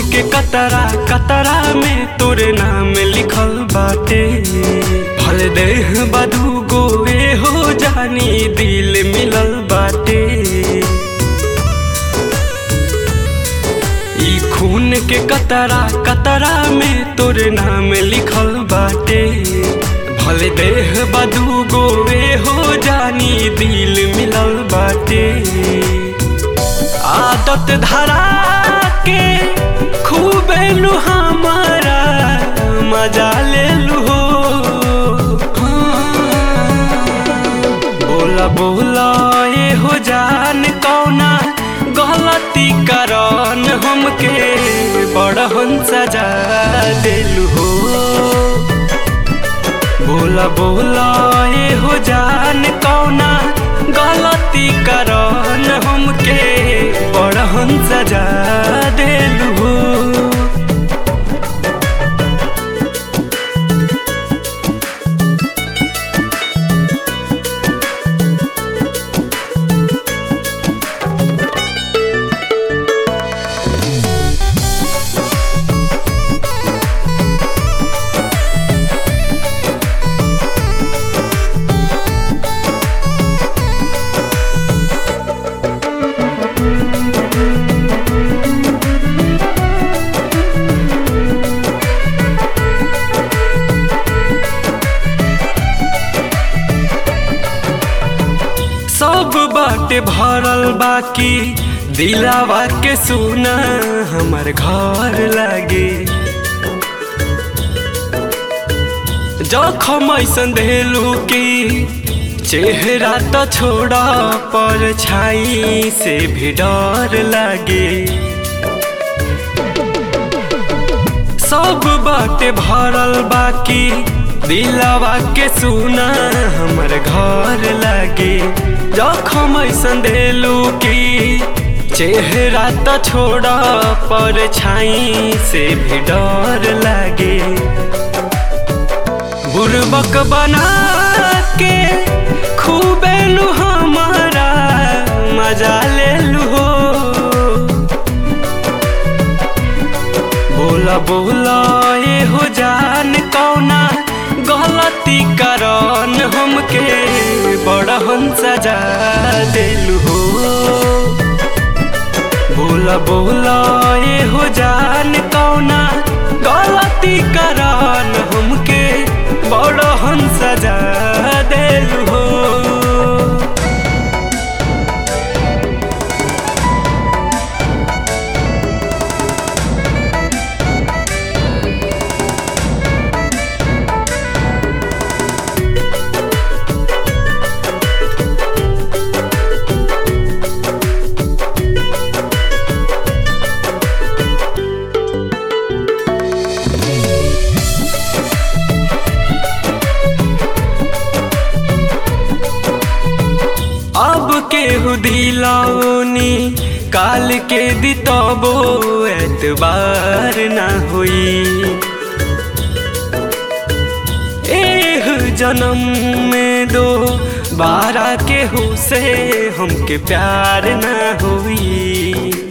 के कतरा कतरा में तोरे नाम लिखल बाटे भल देह बधू गोए हो जानी दिल मिलल बाटे ई खून के कतरा कतरा में तोरे नाम लिखल बाटे भले देह बधू गोए हो जानी दिल मिलल बाटे आदत धरा के खूबे लू हमारा मजा ले लू हो बोला बोला ये हो जान कौना गलती करन हमके बड़हन सजा दिलू हो बोला बोला ये हो जान कौना गलती करन हमके बड़हन सजा दिलू हो सब बाटे भरल बाकी दिलावा के सुना हमर घर लागे जखम ऐसन देलू की चेहरा तो छोड़ा पर छाई से भी डर लागे सब बाटे भरल बाकी दिलावा के सुना हमर घर लागे जखम ऐसन देलू की चेहरा तो छोड़ा पर छाई से भी डर लागे बुरबक बना के खूबे लू हमारा मजा ले लू हो बोला बोला ये हो जान कौना गलती करन हमके बड़हन सजा दिलू हो बोला बोला ये हो जान कौना गलती करन हमके बड़हन सजा दिलू हो अब केहू दिलौनी काल के दितबो एतबार ना होई एह जन्म में दो बारा केहू से हमके प्यार ना होई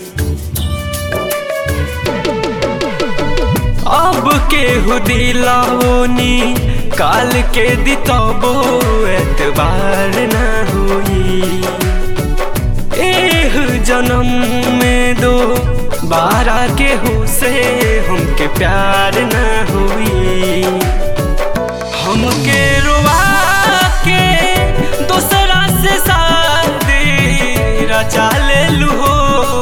अब केहू दिलौनी काल के दितबो एतबार ना होई एह जन्म में दो बारा केहू से हमके प्यार ना होई हमके रोवा के दूसरा से शादी रचा ले लू हो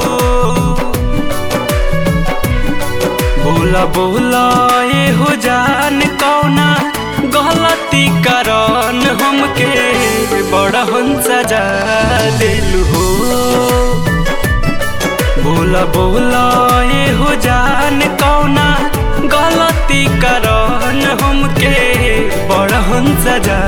बोला बोला ये हो जान कौना गलती करन हमके बड़हन सजा दिलू हो बोला बोला ये हो जान कौना गलती करन हमके बड़हन सजा